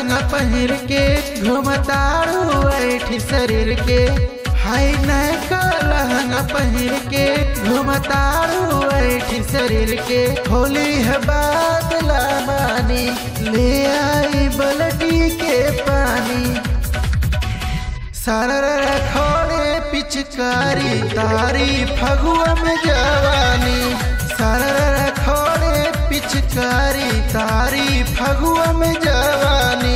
लहंगा पहिर के घुमतारू ऐठी शरीर के हाय नैका लहंगा पहिर के घुमतारू ऐठी शरीर के होली है बादला मानी ले आई बलटी के पानी सरर खोड़े पिचकारी तारी फगुआ में जवानी सरर खोड़े पिचकारी तारी फगुआ में जवानी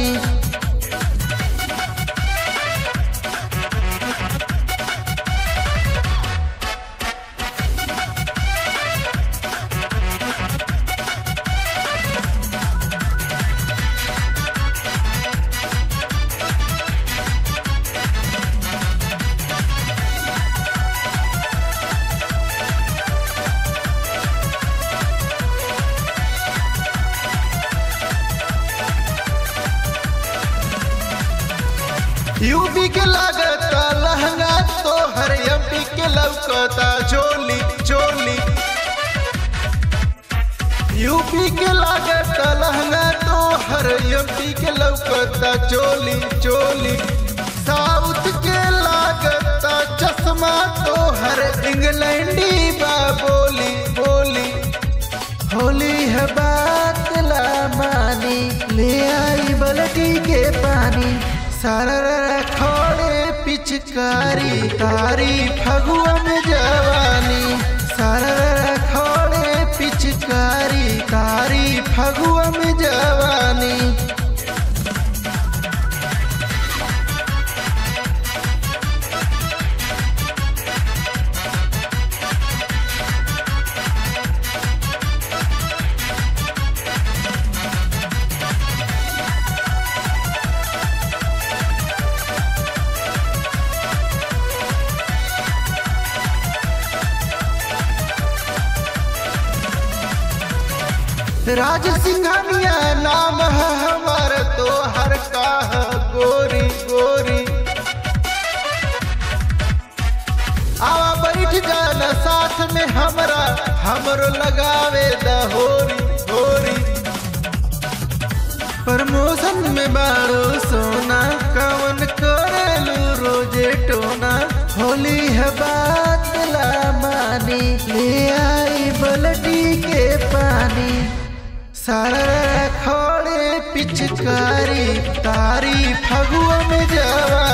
यूपी के लागता लहंगा तो हर एमपी के लौकता चोली चोली यूपी के लागता लहंगा तो हर एमपी के लौकता चोली चोली साउथ के लागता चश्मा तो हर इंग्लैंडी बा बोली बोली होली है बात ला मानी ले आई बलटी के पानी सरर खोड़े पिचकारी तारी फगुआ में जवानी सरर खोड़े पिचकारी तारी फगुआ में जवानी राज सिंघानिया नाम है हमार तो हर का है गोरी गोरी आवा बैठ जाना साथ में हमरा हमरो लगावे दहोरी होरी प्रमोशन में बारो सोना कवन करेलू रोजे टोना होली है बात ला मानी ले आई बलटी के पानी सरर खोड़े पिचकारी तारी फगुआ में जवा